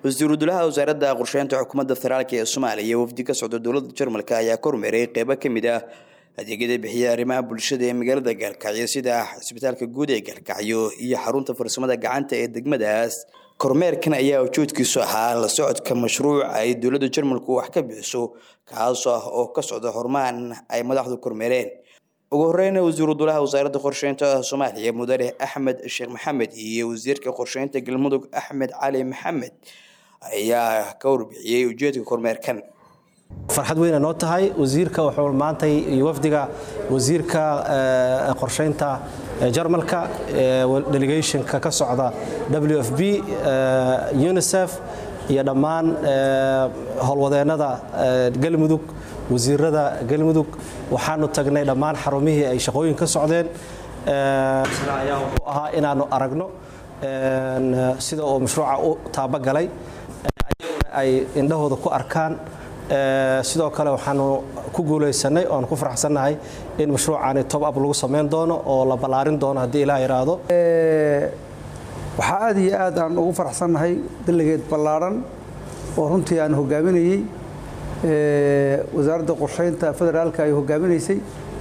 wasiiru dulaha wasaaradda qorsheynta xukuumadda federaalk ee soomaaliya wafdi ka socda dowladda jarmalka ayaa ka hormeeray qeybo ka mid ah adeegyada bixiya arrimaha bulshada ee magaalada gaalkacyo sida cisbitaalka guud ee gaalkacyo iyo xarunta farsamada gacanta ee degmadaas kormeerkan ayaa ujoodkiisu ahaa la socodka mashruuc ay dowladda jarmalku wax ka bixiso kaas ah oo ka socda horumaan ay madaxdu kormeereen ugu horeyna wasiiru dulaha wasaaradda qorsheynta soomaaliya mudane axmed sheekh maxamed iyo wasiirka qorsheynta galmudug axmed cali maxamed ayaa ka warbixiyey ujeedka kormeerkan farxad weyna noo tahay wasiirka wuxuu maantay iyo wafdiga wasiirka qorsheynta jarmalka delegationka ka socda w f b unisef iyo dhammaan howlwadeennada galmudug wasiirada galmudug waxaanu tagnay dhammaan xarumihii ay shaqooyin ka socdeen ayaa wuxuu ahaa inaannu aragno sida uu mashruuca u taabagalay ayaguna ay indhahooda ku arkaan sidoo kale waxaanu ku guulaysanay oan ku faraxsannahay in mashruucaani tob ab lagu samayn doono oo la ballaarin doono haddii ilaa yidhaahdo waxaa aad iyo aad aan ugu faraxsannahay dalageed ballaaran oo runtii aan hogaaminayey wasaaradda qorsheynta federaalka ay hogaaminaysay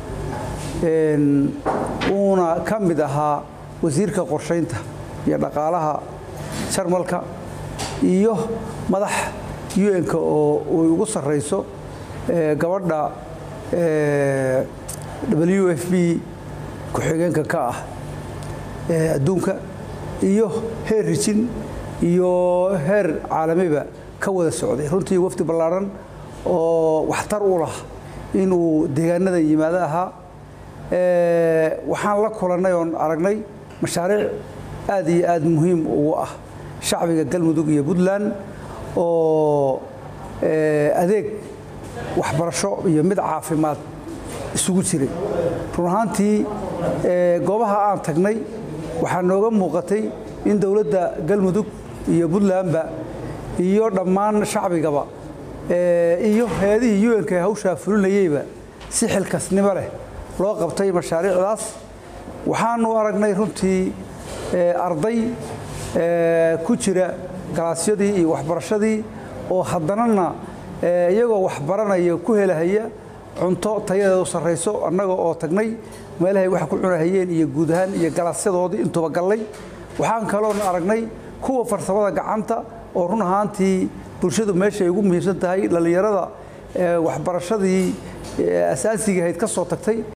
uuna ka mid ahaa wasiirka qorsheynta iyo dhaqaalaha jarmalka iyo madax un-ka oo uy ugu sarrayso gabadha w f b ku-xigeenka ka ah adduunka iyo heer rijin iyo heer caalamiba ka wada socday runtii wafdi ballaaran oo waxtar u lah inuu deegaanada yimaado ahaa waxaan la kulannay oon aragnay mashaariic aad iyo aad muhiim ugu ah shacbiga galmudug iyo puntland oo adeeg waxbarasho iyo mid caafimaad isugu jiray run ahaantii goobaha aan tagnay waxaa nooga muuqatay in dowladda galmudug iyo puntlandba iyo dhammaan shacbigaba iyo hay-adihii un-ka ee hawshaa fulinayeyba si xilkasnimo leh loo qabtay mashaariicdaas waxaanu aragnay runtii arday ku jira galaasyadii iyo waxbarashadii oo haddanana iyagoo waxbaranaya ku helahaya cunto tayadeedu sarrayso annaga oo tagnay meelahay wax ku cunahayeen iyo guud ahaan iyo galaasyadoodii intuba gallay waxaan kaloon aragnay kuwa farsamada gacanta oo run ahaantii bulshadu meeshay ugu muhiimsan tahay dhallinyarada waxbarashadii asaasiga ahayd ka soo tagtay